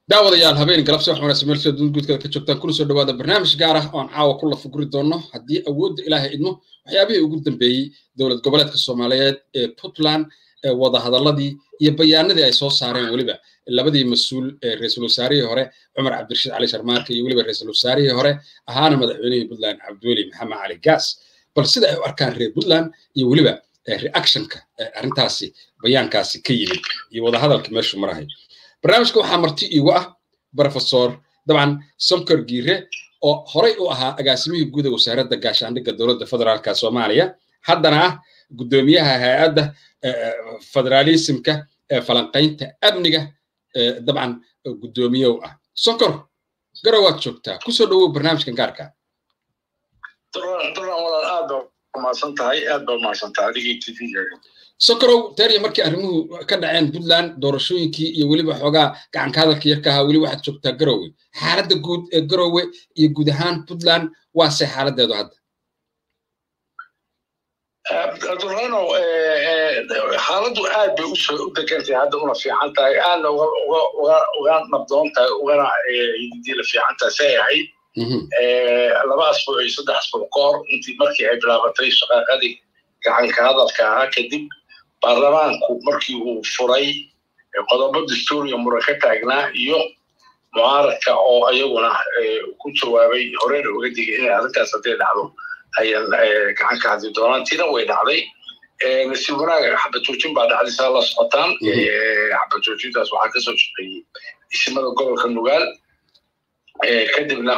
daawadayaal habeen galabsi wax wanaagsan meel soo guudkada ka joogtaan kuna soo dhawaada barnaamij gaar ah oon caawa ku lafuguri doono haddii awoodda ilaahay idmo waxyaabihii ugu dambeeyey dowlad goboleedka soomaaliyeed ee puntland ee wadahadaladii iyo bayaanadii ay soo saareen weliba labadii mas-uul ee ra-iisul wasaarihii hore cumar cabdirashiid cali sharmaarka iyo weliba ra-iisul wasaarihii hore ahaana madaxweynihii puntland cabdiweli maxamed cali gaas bal sida ay u arkaan reer puntland iyo weliba reactionka arrintaasi bayaankaasi ka yimid iyo wadahadalka meeshu marahay barnaamijka waxaa marti iigu ah brofesor dabcan somkor giire oo horey u ahaa agaasimihii guud ee wasaaradda gaashaandhigga dowladda federaalka soomaaliya haddana ah guddoomiyaha hay-adda federaalismka ee falanqaynta amniga dabcan guddoomiyow ah sonkor garow waad joogtaa kusoo dhawow barnaamijkan gaarka sonkorow teeriya markii arrimuhu ka dhaceen puntland doorashooyinkii iyo weliba xoogaa gacanka hadalka yarka ahaa weli waxaad joogtaa garowe xaaladda guud ee garowe iyo guud ahaan puntland waase xaaladeedu hadda abdurano xaaladdu aad bay u degantay hadda una fiican tahay aadna uga nabdoon tahay ugana hididila fiican tahay say ahayd laba asbuuc iyo saddex asbuuc ka hor intii markii ay bilaabatay shaqaaqadii gacanka hadalka ahaa kadib baarlamaanku markii uu furay qodobo dastuuriya muran ka taagnaa iyo mucaaradka oo ayaguna ku jawaabay horeyna uga digay inay arrintaas hadday dhacdo ayan gacan ka hadli doonaan tina way dhacday nasiib wanaag xabajoojin baa dhacday saa la socotaan xabajoojintaas waxaa kasoo shaqeeyey isimada gobolka nugaal kadibna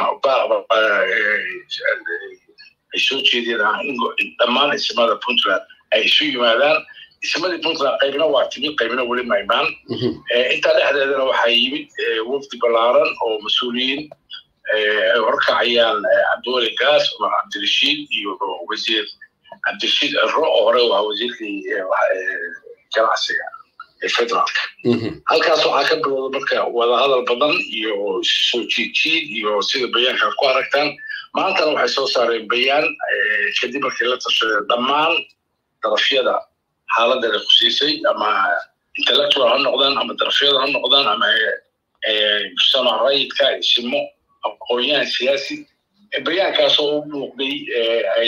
ay soo jeedeen dhammaan isimada puntland ay isu yimaadaan ismadii puntland qaybna waa timid qaybna weli ma imaan intaa dhexdeedana waxaa yimid wafdi ballaaran oo mas-uuliyiin ay horkacayaan cabdiweli gaas cumar cabdirashiid iyo wasiir cabdirashiid ciro oo hore waa wasiirkii ganacsiga ee federaalka halkaas waxaa ka bilowda marka wadahadal badan iyo soo jiidjiid iyo sida bayaanka ku aragtaan maantana waxay soo saareen bayaan kadib markii la tashadeen dhammaan darafyada xaaladda ay khusiisay ama intellectual ha noqdaan ama darafyada ha noqdaan ama mujtamac rayidka isimo aqoonyahan siyaasi bayaankaasoo u muuqday ay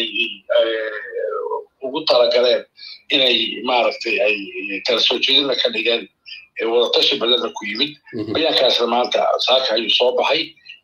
ugu talagaleen inay maaragtay ay kala soo jeedina ka dhigeen wadatashi badana ku yimid bayaankaasna maanta saaka ayuu soo baxay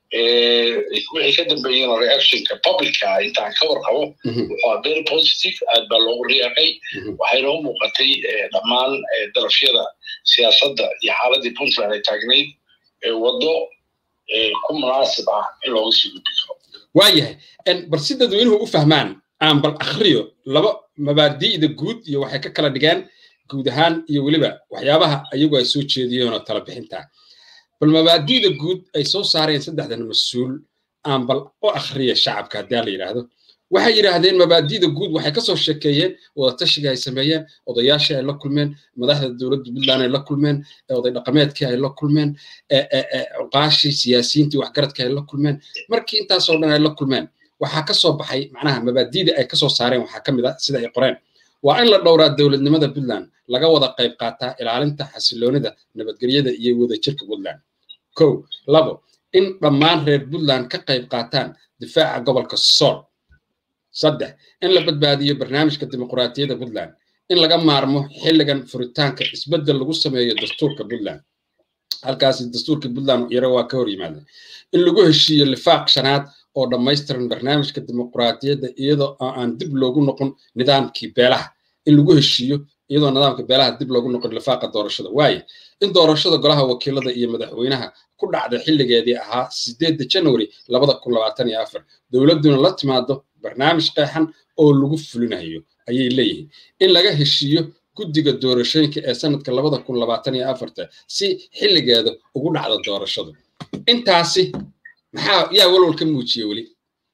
wixii ka dambeeyena reactionka publica intaan ka warqabo wuxuu very positive aad baa loogu riiqay waxayna u muuqatay dhammaan darafyada siyaasadda iyo xaaladii puntland ay taagnayd waddo ku munaasib ah in looga sii gudbi karo waayahay bal si dadweynuhu u fahmaan aan bal akhriyo laba mabaadi'da guud iyo waxay ka kala dhigeen guud ahaan iyo weliba waxyaabaha ayagu ay soo jeediyeen oo tala bixinta bal mabaadi'da guud ay soo saareen saddexdan mas-uul aan bal u akhriya shacabka haddii la yidhaahdo waxay yidhaahdeen mabaadi'da guud waxay kasoo sheekeeyeen wadatashiga ay sameeyeen odayaashii ay la kulmeen madaxda dowladda puntland ay la kulmeen oday dhaqameedkii ay la kulmeen cuqaashii siyaasiyiintii waxgaradkii ay la kulmeen markii intaasoo dhan ay la kulmeen waxaa ka soo baxay macnaha mabaadi'da ay kasoo saareen waxaa ka mid ah sida ay qoreen waa in la dhowraa dowladnimada puntland laga wada qayb qaataa ilaalinta xasiloonida nabadgelyada iyo wadajirka puntland kow labo in dhammaan reer puntland ka qayb qaataan difaaca gobolka sool saddex in la badbaadiyo barnaamijka dimuqraatiyadda puntland in laga maarmo xilligan furitaanka isbeddel lagu sameeyo dastuurka puntland halkaasi dastuurka puntland yaro waa ka hor yimaada in lagu heshiiyo lifaaq shanaad oo dhammaystiran barnaamijka dimuqraatiyadda iyadoo aan dib loogu noqon nidaamkii beelaha in lagu heshiiyo iyadoo nidaamka beelaha dib loogu noqon lifaaqa doorashada waaye in doorashada golaha wakiilada iyo madaxweynaha ku dhacda xilligeedii ahaa sideedda january labada kun labaatan iyo afar dowladduna la timaado barnaamij qeexan oo lagu fulinayo ayay leeyihiin in laga heshiiyo guddiga doorashooyinka ee sanadka labada kun labaatan iyo afarta si xilligeeda ugu dhacda doorashadu intaasi maxaa yaa walwal ka muujiye weli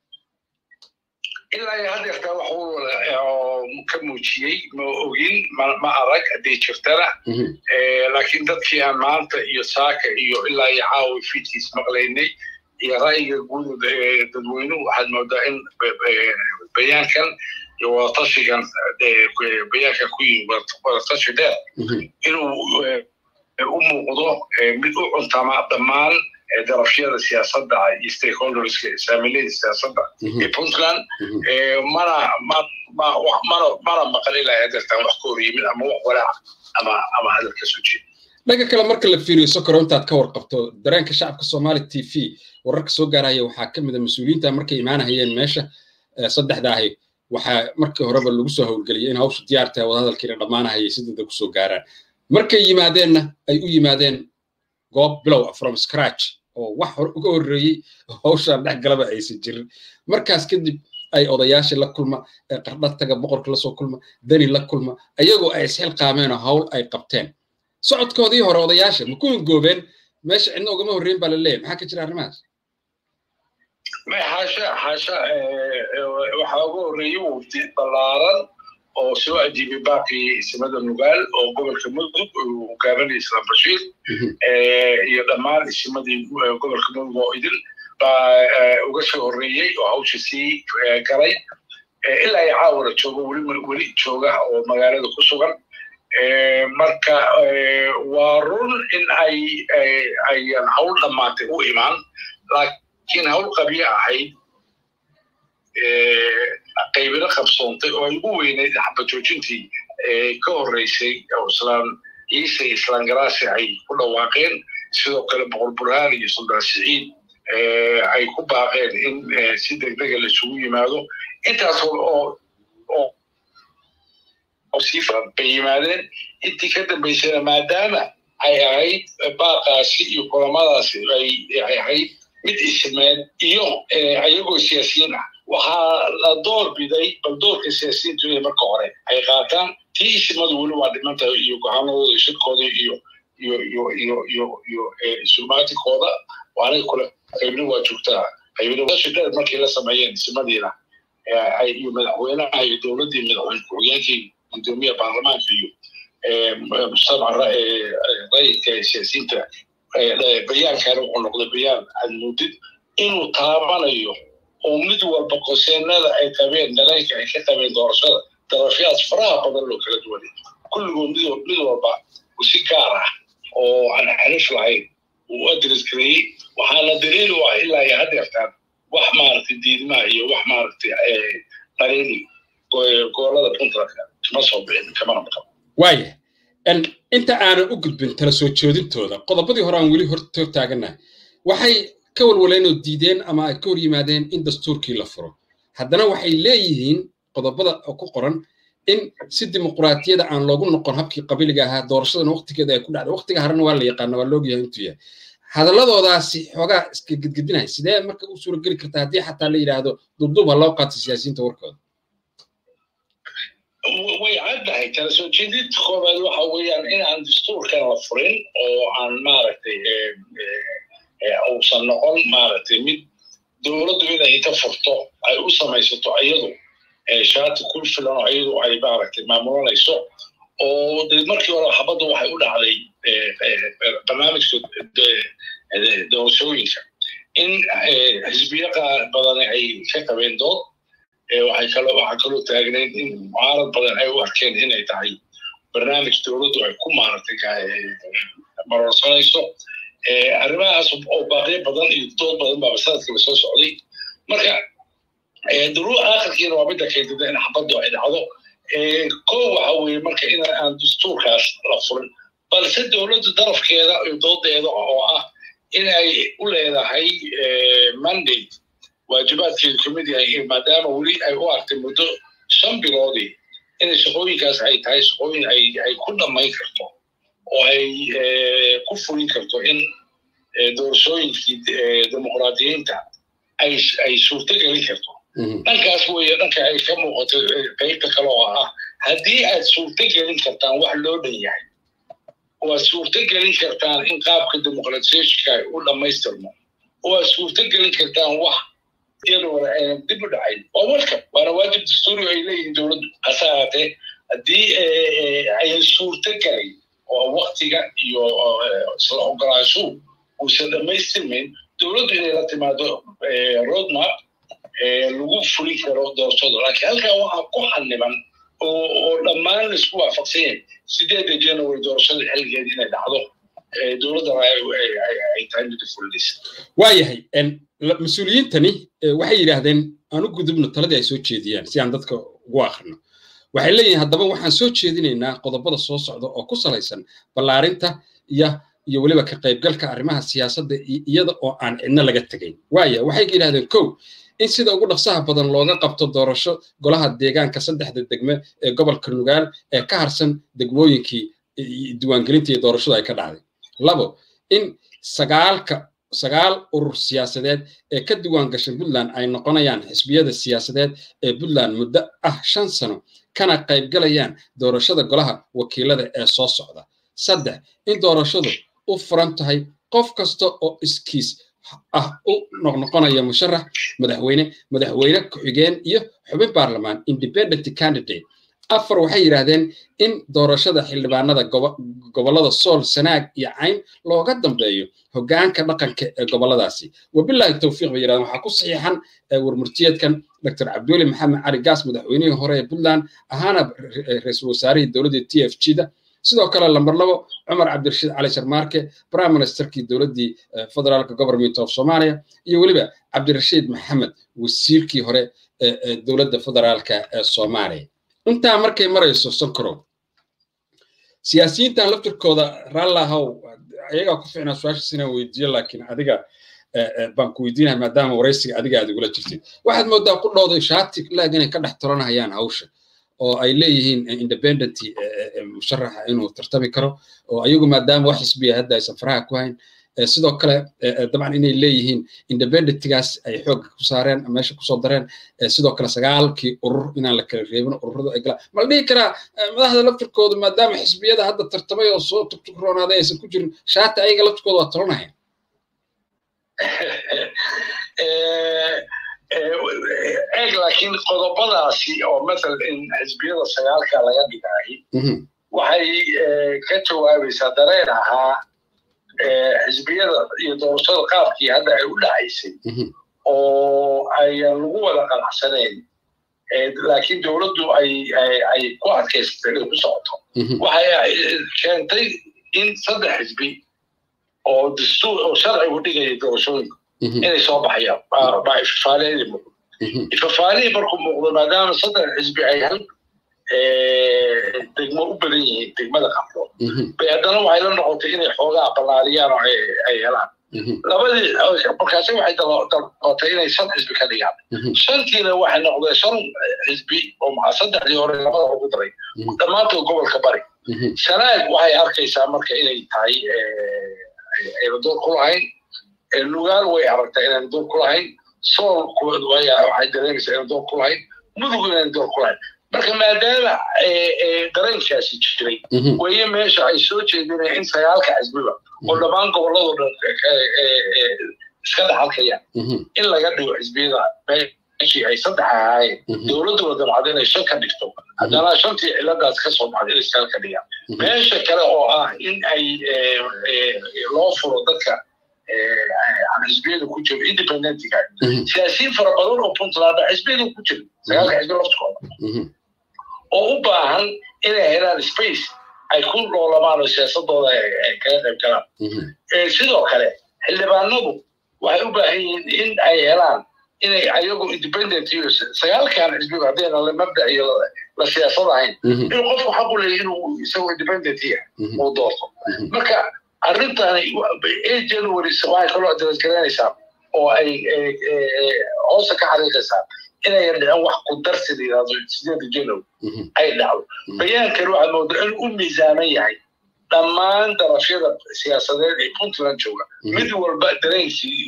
ilaa hadeertaa wax ka muujiyey ma ogin ma arag hadday jirtana laakiin dadkii aan maanta iyo saaka iyo ilaa iyo caawi fidkiis maqlaynay iyo ra'yiga guud dadweynuhu waxaad moodaa in bayaankan iyo wadatashigan bayaankan ku yimi wadatashi dheer inuu u muuqdo mid u cuntama dhammaan darafyada siyaasadda iyo stakeholderska saamilada siyaasadda ee puntland mana mana mana maqan ilaa hadeertaan wax ka hor yimid ama wax walaac ama ama hadal ka soo jeeda dhanka kale marka la fiiriyo sokoro intaad ka warqabto dareenka shacabka soomaali t v wararka soo gaaraya waxaa ka mid a mas-uuliyiinta markay imaanahayeen meesha saddexda ahi waxaa markii horeba lagu soo howlgeliyay in hawsha diyaar tahay wadahadalkiina dhammaanahayay si dada kusoo gaaraan markay yimaadeenna ay u yimaadeen goob bilow from scratch oo wax uga horreeyey hawshaan dhex galaba aysan jirin markaas kadib ay odayaashii la kulma qardha taga boqorka lasoo kulma dani la kulma ayagoo ay isxilqaameen oo hawl ay qabteen socodkoodii hore odayaasha ma ku hingoobeen meesha cidna ugama horreyn baa la leeyahy maxaa ka jira arrimahaas xaasha xaasha waxaa uga horreeyey wufdi ballaaran oo soo ajiibay baaqii isimada nugaal oo gobolka mudug uu hogaaminaya islaan bashiir iyo dhammaan isimadii gobolka mudug oo idil baa uga soo horreeyey oo hawsha sii galay ilaa ay caawara joogo weli weli jooga oo magaalada ku sugan marka waa run in ay ayan hawl dhammaatay u imaan laakiin hawl qabyo ahayd qaybino qabsoontay oo ay ugu weyneyd xabajoojintii ka horreysay oo islaan ciise islaan garaasi ay ku dhawaaqeen sidoo kale boqor burhaan iyo suldaan siciid ay ku baaqeen in si degdega laisugu yimaado intaas oo oo sii faran bay yimaadeen intii ka dambaysana maadaama ay ahayd baaqaasi iyo kulamadaasi ay ahayd mid isimeed iyo ayagoo siyaasiyiin ah waxaa la door biday bal doorka siyaasiyiintu inay marka hore ay qaataan tii isimadu weli waa dhimantahay iyo go'aanadooda iyo shirkooda iyo iyo iyo iyo iyo iyo sulmaatikooda waanay kule qaybna waa joogtaa qaybna dheer markii la sameeyeen isimadiina iyo madaxweynaha iyo dowladdii madaxweyne ku-xigeenkii gudoomiyaha baarlamaanka iyo mujtamaca rayidka siyaasiyiinta bayaankaana wuxuu noqday bayaan aad moodid inuu taabanayo oo mid walba qoseenada ay qabeen dareenka ay ka qabeen doorashada darafyaas faraha badan loo kala duwanay kulligood mid walba si gaar ah oo aan xarif lahayn uu adres gareeyey waxaana daliil u ah ilaa iyo hadeertaan wax maaragtay diidmaha iyo wax maaragtay qareeni goolada puntlandka kama soo bixin kamana maqan waaya inta aanan u gudbin tala soo jeedintooda qodobadii hore aan weli hor taaganahay waxay ka walwaleen oo diideen ama ay ka hor yimaadeen in dastuurkii la furo haddana waxay leeyihiin qodobada ku qoran in si dimuquraatiyada aan loogu noqon habkii qabiliga ahaa doorashadan waqtigeeda ay ku dhacday waqtiga harena waa la yaqaana waa loogyahay intuu yahay hadalladoodaasi xoogaa iska gedgedinaya sidee marka u suurageli karta haddii xataa la yidhaahdo dubduub ha loo qaato siyaasiyiinta warkooda way caddahay kala soo jeedinta koobaad waxa weeyaan in aan dastuurkan la furin oo aan maaragtay uusan noqon maaragtay mid dowladdu inay inta furto ay u samaysato iyadu shaati ku filan oo iyadu ay maaragtay maamulanayso oo de markii hore xabaddu waxay u dhacday barnaamijka doorashooyinka in xisbiyo badan ay ka qabeen dood waxay kaloo waxaa kaloo taagneyd in mucaarad badan ay u arkeen inay tahay barnaamij dowladdu ay ku maaragtay marorsanayso arrimahaas oo baaqyo badan iyo dood badan baa sanadkiiba soo socday marka duruu aakhirkiina waa midda keentida in xabaddu ay dhacdo ko waxa weeye marka in aan dastuurkaas la furin balse dowladdu darafkeeda iyo doodeeda oo ah in ay u leedahay mandate waajibaadkeedu ka mid yahay maadaama weli ay u artay muddo shan biloodii inay shaqooyinkaas ay tahay shaqooyin ay ku dhammayn karto oo ay ku fulin karto in doorashooyinkii dimuqraadiyiinta ay suurto gelin karto dhankaas weeye dhanka ay ka muuqato qaybta kale oo ah haddii aad suurto gelin kartaan wax loo dhan yahay waad suurto gelin kartaan in qaabka dimuqratisyeeshika u dhammaystirmo waad suurto gelin kartaan wax iyadoo aynan dib u dhacayn waa welcome waana waajib dastuuri ay leeyihiin dowladdu hase ahaatee haddii ayan suurto gelin oo waktiga iyo isla ogolaashuhu uusan dhammaystirmayn dowladdu inay la timaado roadmap lagu fulin karo doorashada laakiin halkan waxaa ku xaniban oo dhammaan laisku waafaqsan yahay sideedda january doorashada xilligeeda inay dhacdo dowladdana ay tahay mid fulinaysa waayahay mas-uuliyiintani waxay yidhaahdeen aan u gudubno taladii ay soo jeediyaan si aan dadka ugu akhrino waxay leeyihiin haddaba waxaan soo jeedinaynaa qodobada soo socda oo ku salaysan ballaarinta iyo iyo weliba ka qaybgalka arrimaha siyaasadda iyada oo aan cidno laga tegayn waaya waxay yidhahdeen kow in sida ugu dhaqsaha badan looga qabto doorasho golaha deegaanka saddexda degme ee gobolka nugaal ee ka harsan degmooyinkii diiwaangelinta iyo doorashada ay ka dhacday labo in sagaalka sagaal urur siyaasadeed ee ka diiwaan gashan puntland ay noqonayaan xisbiyada siyaasadeed ee puntland muddo ah shan sano kana qaybgalayaan doorashada golaha wakiilada ee soo socda saddex in doorashadu u furan tahay qof kasta oo iskiis ah u noqnoqonaya musharax madaxweyne madaxweyne ku-xigeen iyo xubin baarlamaan independent candidate afar waxay yidhaahdeen in doorashada xildhibaanada gobollada sool sanaag iyo cayn looga dambeeyo hoggaanka dhaqanka ee gobolladaasi wabilaahi towfiiq bay yidhahdeen waxaa ku saxiixan warmurtiyeedkan dr cabdiweli maxamed cali gaas madaxweynihii hore ee puntland ahaana ra-iisul wasaarihii dowladda t f g da sidoo kale lambar labo cumar cabdirashiid cali sharmaarke prime ministerkii dowladdii federaalka government of somalia iyo weliba cabdirashiid maxamed wasiirkii hore ee dowladda federaalka ee soomaaliya intaa markay marayso sonkorow siyaasiyiintan laftirkooda raallahow ayagaa ku ficnaa su-aashaas inaan weydiiyo laakiin adiga baan ku weydiinaha maadaama waraysiga adiga aad igula jirtid waxaad moodaa ku dhowday shaati laag inay ka dhex tolanahayaan hawsha oo ay leeyihiin independent musharaxa inuu tartami karo oo ayagu maadaama wax xisbiya hadda aysan faraha ku hayn sidoo kale dabcan inay leeyihiin independentgaas ay xoogga ku saareen meesha kusoo dareen sidoo kale sagaalkii urur inaan la kala reebin ururadu ay galaan ma la dhihi karaa madaxda laftirkooda maadaama xisbiyada hadda tartamay oo soo tugtugroonaaday aysan ku jirin shaata ayaga laftirkooda waa talanaya eeg laakiin qodobadaasi oo masalan in xisbiyada sagaalka laga dhigay waxay ka jawaabaysaa dareen ahaa xisbiyada iyo doorashada qaabkii hadda ay u dhacaysay oo ayan lagu wada qanacsanayn laakiin dowladdu ay ay ku adkaysatay inay ku socoto waxay keentay in saddex xisbi oo dastuur oo sharcigu dhigaya doorashooyinka inay soo baxayaan baa ifafaaleedii muuqdo ifafaalihii markuu muuqdo maadaama saddex xisbi ay hal degmo u badan yihiin degmada qabdood bay haddana waxay la noqotay inay xoogaa ballaariyaan oo ay helaan labadii markaasi waxay dalqotay inay shan xisbi ka dhigaan shantiina waxay noqdeen shan xisbi oo maxaa saddexdii hore labada ugu daray dhammaantood gobolka bari sanaag waxay arkaysaa marka inay tahay ayna door ku lahayn lugaal way aragtaa inaan door ku lahayn sool waxay dareemaysaa inaan door ku lahayn mudug inaan door ku lahayn marka maadaama dareenkaasi jiray weye meesha ay soo jeedinaya in sagaalka xisbiba oo dhammaan gobolladoo dhan iska dhaxalkayaan in laga dhigo xisbiyada meeshii ay saddex ahaayeen dowladduna dabcad inay shan ka dhigto haddana shantii ciladaas ka soo baxda inay sagaal ka dhigaan meesha kale oo ah in ay loo furo dadka xisbiyada ku jiro independentiga siyaasiyiin fara badan oo puntland xisbiyada ku jira sagaalka xisbi laftikooda oo u baahan inay helaan space ay ku noolamaan oo siyaasadooda ay kaga qayb galaan sidoo kale xildhibaanadu waxay u baahan yihiin in ay helaan inay ayagu independent iyo sagaalkan xisbiga haddayna la mabda iyo la siyaasad ahayn inuu qofku xaq u leeyahy inuu isagoo independent yahay uu doorto marka arrintani january waxay kaloo adresgareynaysaa oo ay hoosta ka xariiqaysaa inay dhicin wax ku darsi la yidhahdo sideeda january ay dhacdo bayaankan waxaa moodaa inuu u miisaaman yahay dhammaan darafyada siyaasadeed ee puntland jooga mid walba dareenkii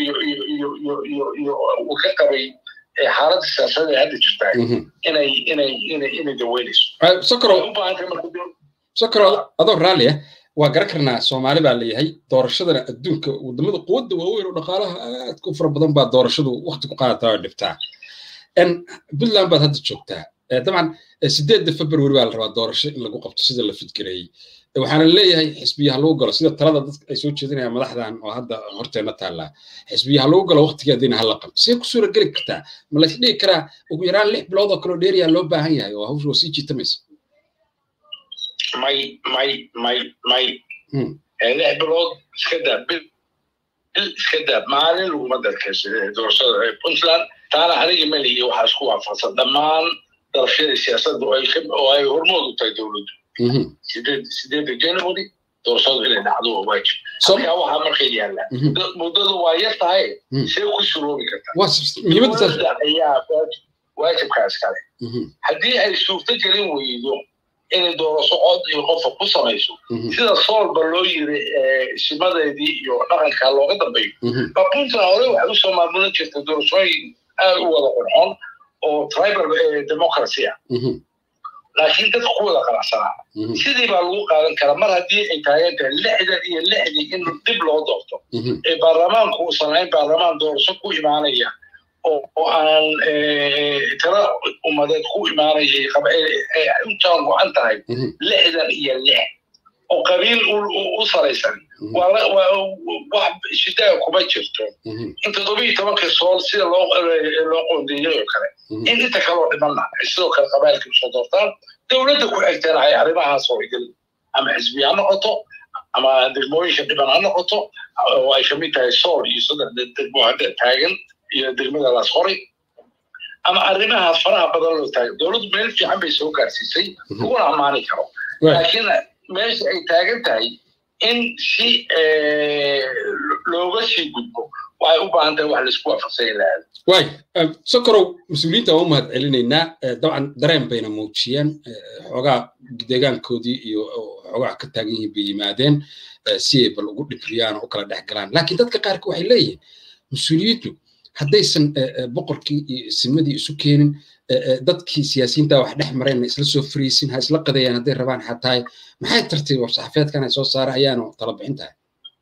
uu ka qabay xaaladda siyaasadeed ee hadda jirtaa inay inay inay inay daweynayso sokoro adoo raalli ah waa garan karnaa soomaali baa leeyahay doorashadana adduunka wadamada quwadda waaweyn oo dhaqaalaha aad ku fara badan baa doorashadu wakti ku qaadataa oo dhibtaa puntland baad hadda joogtaa dabcan sideedda february baa la rabaa doorasho in lagu qabto sida la fidgareeyey waxaana leeyahay xisbiyaha lagu galo sida talada dadka ay soo jeedinayaan madaxdan oo hadda horteena taallaa xisbiyaha lagu galo waqtigeediina hala qabto see ku suura geli kartaa ma lays dhihi karaa ugu yaraan lix bilood oo kaloo dheeriyaa loo baahan yahay oo hawsha waa sii jiitamaysa may may may may lix bilood iska daa bil iska daa maalin laguma darkaysa doorashada puntland taana aniga malihi waxaa isku waafaqsan dhammaan darafyada siyaasadda oo ay hormood u tahay dowladdu sideedda january doorashadu inay dhacdo oo waajib halkaa waxaa markay yaalla muddadu waa yar tahay see ku suroobi kartaa ayaa waajibkaas kale haddii ay suurto gelin weydo inay doorasho cod iyo qofka ku samayso sida soolba loo yiri isimadeedii iyo dhaqanka looga dambeeyo ba puntland hore waxay usoo maamulan jirtay doorashooyin aad u wada qurxoon oo tribal democracy ah laakiin dadka ku wada qanacsanaa sidii baa lagu qaadan karaa mar haddii ay taagan tahay lixdan iyo lixdii in dib loo doorto ee baarlamaanku uusan ahayn baarlamaan doorasho ku imaanaya oo aan tala ummadeed ku imaanayay u jaan go-an tahay lixdan iyo lix oo qabiil u salaysan wax shidaa kuma jirto in toddobiyo tobanka sool sida loo qoondeeyey oo kale in inta kaloo dhimanna ay sidoo kale qabailka usoo doortaan dowladda ku xigtana ay arrimahaas oo idil ama xisbiya ha noqoto ama degmooyinka dhiban ha noqoto oo ay kamid tahay sool iyo saddex degmo hadda taagan iyo degmada laas qoray ama arrimahaas faraha badan loo taagan dowladdu meel fiican bay soo gaarsiisay laguna ammaani karo laakiin meesha ay taagan tahay in si looga sii gudbo waxay u baahan tahay wax laisku waafaqsanya lahaada waay sokorow mas-uuliyiinta waan u mahad celinaynaa dabcan dareen bayna muujiyeen xoogaa deegaankoodii iyo xoogaa ka taagan yihiin bay yimaadeen si ay bal ugu dhibriyaan oo u kala dhex galaan laakiin dadka qaarka waxay leeyihiin mas-uuliyiintu haddaysan boqorkii iyo simadii isu keenin dadkii siyaasiyiinta wax dhex mareen isla soo fariisin ha isla qadeeyaan hadday rabaan xataa maxay tartay war-saxafeedkan ay soo saara ayaanu tala bixin tahay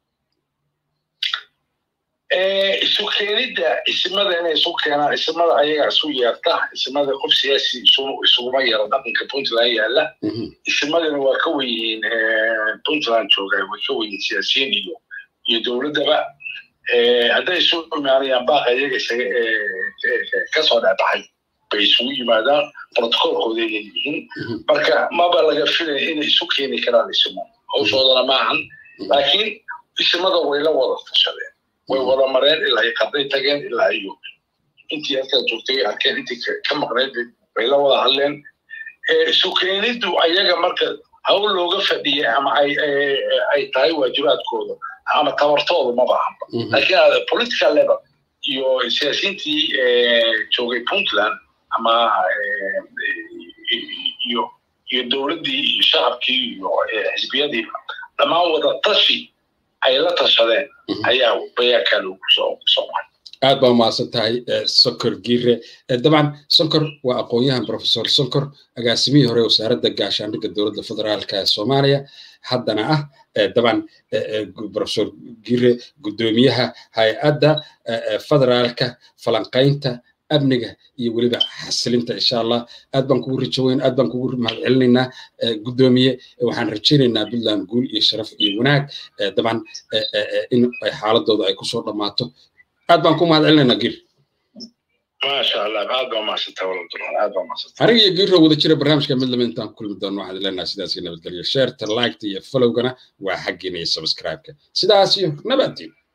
isu keenidda isimada inay isu keenaan isimada ayaga isu yeerta isimada qof siyaasi isuguma yeero dhaqanka puntland yaalla isimadana waa ka wenyihiin puntland jooga way ka wenyihiin siyaasiyiin iyo iyo dowladdaba hadday isu imaanayaan baaqa iyaga kasoo dhexbaxay bay isugu yimaadaan protocolkooda inay yihiin marka maba laga filaya inay isu keeni karaan isimo hawshoodana maahan laakiin isimada way la wada tashadeen way wada mareen ilaa ay qarday tageen ilaa iyo intii halkaa joogtay arkeen intii ka maqnayd bay la wada hadleen isu keeniddu ayaga marka hawl looga fadhiyay ama ay tahay waajibaadkooda ama tabartooda ma bahanba laakiin political level iyo siyaasiyiintii joogay puntland ama iyo iyo dowladdii iyo shacabkii iyo xisbiyadii dhammaan wada tashi ay la tashadeen ayaa bayaankaa loogu soo maray aad baa umahadsan tahay sonkor giire dabcan sonkor waa aqoon-yahan professor sonkor agaasimihii hore wasaaradda gaashaandhigga dowladda federaalka ee soomaaliya haddana ah dabcan professor giire guddoomiyaha hay-adda federaalka falanqaynta amniga iyo weliba xasilinta insha allah aad baan kugu rajaweyn aad baan kugu mahad celinaynaa guddoomiye waxaan rajaynaynaa puntland guul iyo sharaf iyo wanaag dabcan in ay xaaladooda ay kusoo dhammaato aad baan ku mahad celinaynaa gir maasha allah aad baa mahadsanta waladuran aad baa mahadsanta aniga iyo giirro wada jira barnaamijka mid lama intaan kulmi doono waxaad leenahay sidaas iyo nabadgelyo sheerta liketa iyo followgana waa xaggiina iyo subscribe-ka sidaas iyo nabaddiin